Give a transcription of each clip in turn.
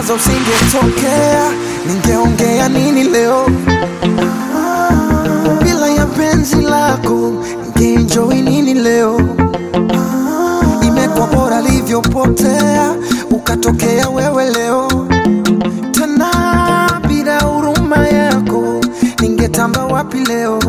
kwanza usingetokea, ningeongea nini leo? Bila ya penzi lako, ningeenjoy nini leo? Imekuwa bora livyopotea, ukatokea wewe leo tena. Bila huruma yako, ningetamba wapi leo?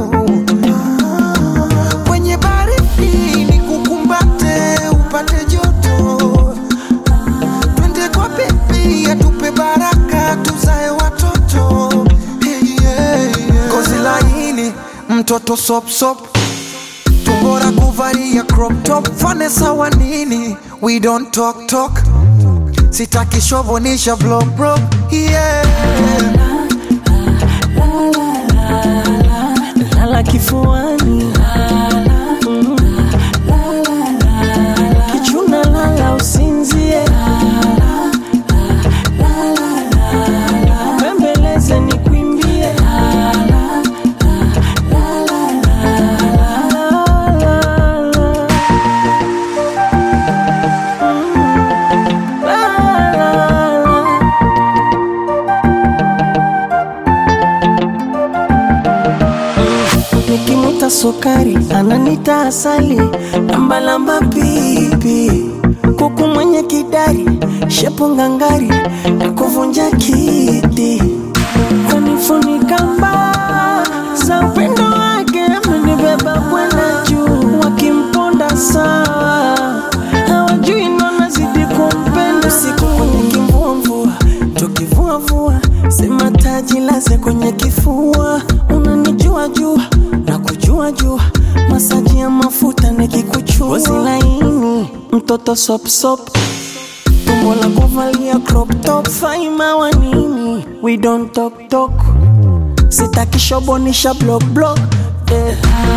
Kwenye baridi nikukumbate, upate joto twende kwa bebi atupe baraka tuzae watoto hey, yeah, yeah. Kozi laini mtoto sopsop tumbora kuvalia crop top fane sawa nini we don't talk talk sitaki shovonisha vlog bro yeah. lala kifuani Mm. kichuna lala usinzie bembeleze ni kwimbie nikimuta sukari ananita asali lambalamba pipi kuku mwenye kidari shepo ngangari na kuvunja kiti kunifunika mbaa za upendo wake amenibeba kwenda juu wakimponda sawa hawajui nanazidi kumpenda usiku kwenye kimvuamvua tukivuavua sema taji laze kwenye kifua unanijua jua na kujua jua masaji ya mafuta nikikuchua Ngozi laini mtoto sopsop tumbo la kuvalia crop top faima wa nini we don't talk talk sitaki shobonisha block block eh.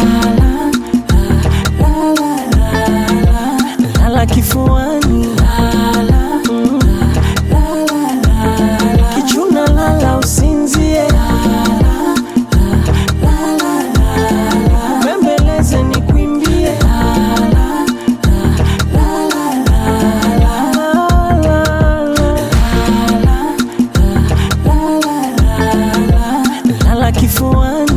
lala kifuani Mm. kichuna lala usinzie bembeleze ni kwimbie lala kifuani